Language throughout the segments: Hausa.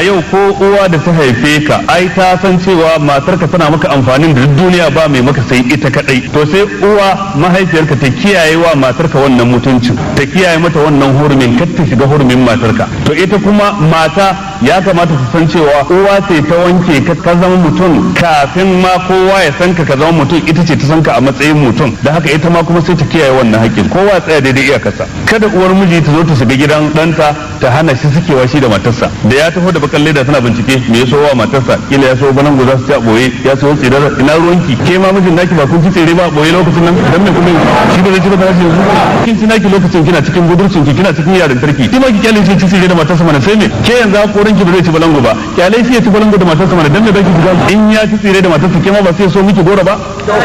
a yau ko uwa da ta haife ka ai ta san cewa matarka tana maka amfanin da duk duniya ba mai maka sai ita kadai to sai uwa mahaifiyarka ta kiyaye wa matarka wannan mutuncin ta kiyaye mata wannan hurumin kar ta shiga hurumin matarka to ita kuma mata ya kamata ta san cewa uwa ce ta wanke ka ka zama mutum kafin ma kowa ya san ka ka zama mutum ita ce ta san ka a matsayin mutum da haka ita ma kuma sai ta kiyaye wannan haƙƙin kowa ya tsaya daidai iyakarsa kada uwar miji ta zo ta shiga gidan ɗanta ta hana shi sukewa shi da matarsa da ya taho da bakan leda tana bincike me ya so wa matarsa kila ya so banan guza su ci a boye ya so tsirar ina ruwanki ke ma mijin naki ba kun ci tsere ba a boye lokacin nan dan me kuma shi ba zai ci ba tana yanzu kin ci naki lokacin kina cikin budurcin ki kina cikin yaran tarki ki ma ki kyale shi ci tsere da matarsa mana sai me ke yanzu a koran ki ba zai ci balango ba kyale shi ya ci balango da matarsa mana dan me zaki shiga in ya ci tsere da matarsa ke ma ba sai so miki gora ba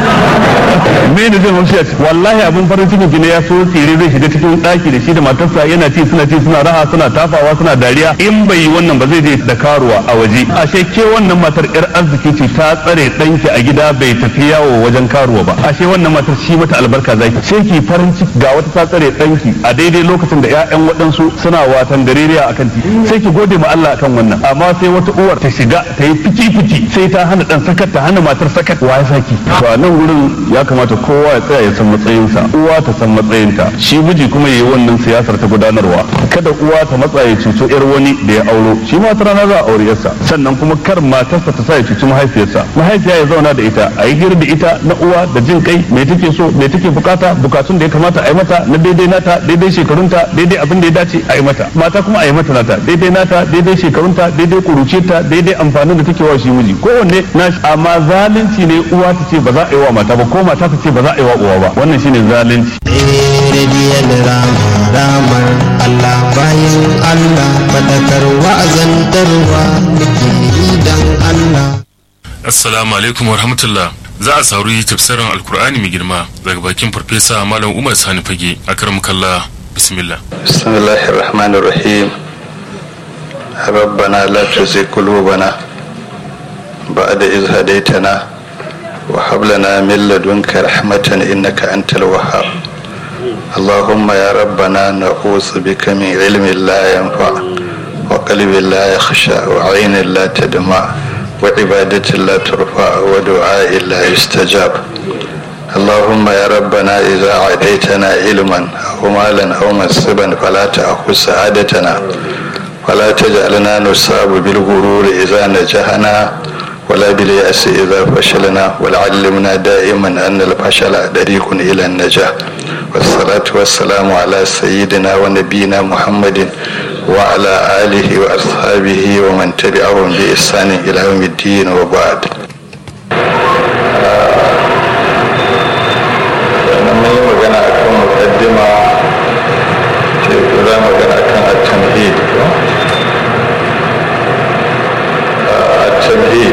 me ne zai mamshi a ciki wallahi abin farin cikin ki ne ya so tsere zai shiga cikin daki da shi da matarsa yana ci suna ci suna raha suna tafawa suna dariya in bai yi wannan ba zai je da karuwa a waje ashe ke wannan matar yar arziki ce ta tsare danki a gida bai tafi yawo wajen karuwa ba ashe wannan matar shi mata albarka zaki sai ki farin ciki ga wata ta tsare danki a daidai lokacin da ƴaƴan waɗansu suna watan gareriya akan ti sai ki gode ma Allah akan wannan amma sai wata uwar ta shiga ta yi fici fici sai ta hana dan sakat ta hana matar sakat wa ya saki to a nan gurin ya kamata kowa ya tsaya ya san matsayinsa uwa ta san matsayinta shi miji kuma yayi wannan siyasar ta gudanarwa kada uwa ta matsa ya cuto yar wani da ya auro shi ma rana za a aure yarsa sannan kuma kar matarsa ta sa ya cuci mahaifiyarsa mahaifiya ya zauna da ita a yi hira da ita na uwa da jin kai me take so me take bukata bukatun da ya kamata a yi mata na daidai nata daidai shekarunta daidai abin da ya dace a yi mata mata kuma a yi mata nata daidai nata daidai shekarunta daidai kuruciyarta daidai amfanin da take wa shi miji kowanne na amma zalunci ne uwa ta ce ba za a yi wa mata ba ko mata ta ce ba za a yi wa uwa ba wannan shine zalunci rediyon rama ramar Allah bayan Allah fadakar wa'azantarwa muke yi dan Allah Assalamu alaikum warahmatullah za a sauri tafsirin alkur'ani mai girma daga bakin farfesa malam umar sani fage a karam kalla bismillah بسم الله الرحمن الرحيم ربنا لا تزغ قلوبنا بعد إذ هديتنا وهب لنا من لدنك رحمة إنك أنت الوهاب اللهم يا ربنا نعوذ بك من علم لا ينفع وقلب لا يخشى وعين لا تدمع وعبادة لا ترفع ودعاء لا يستجاب اللهم يا ربنا إذا عديتنا علما أو مالا أو منصبا فلا تأخذ سعادتنا ولا تجعلنا نصاب بالغرور إذا نجحنا ولا باليأس إذا فشلنا ولعلمنا دائما أن الفشل طريق إلى النجاح والصلاة والسلام على سيدنا ونبينا محمد وعلى آله وأصحابه ومن تبعهم بإحسان إلى يوم الدين وبعد sannan mun yi magana a kan mukaddima ce ko za magana a kan at-tamhid at-tamhid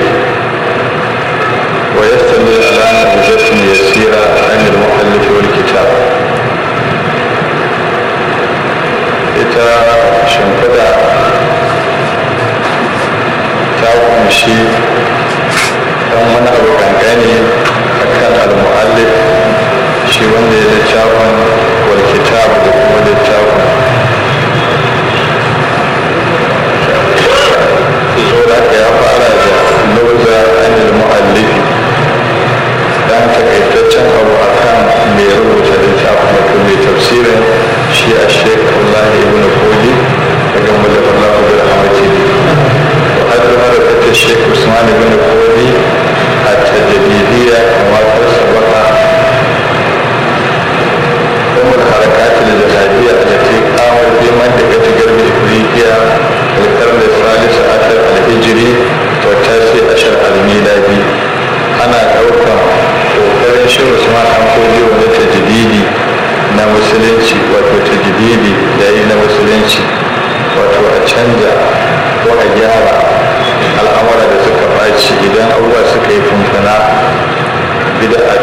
wa yastamil ala nabzatin yasira an al-muallif wal kitab ita shimfiɗa ta kunshi dan wani abu kankani akan al-muallif shi wanda ya littafin wal kitab da kuma littafin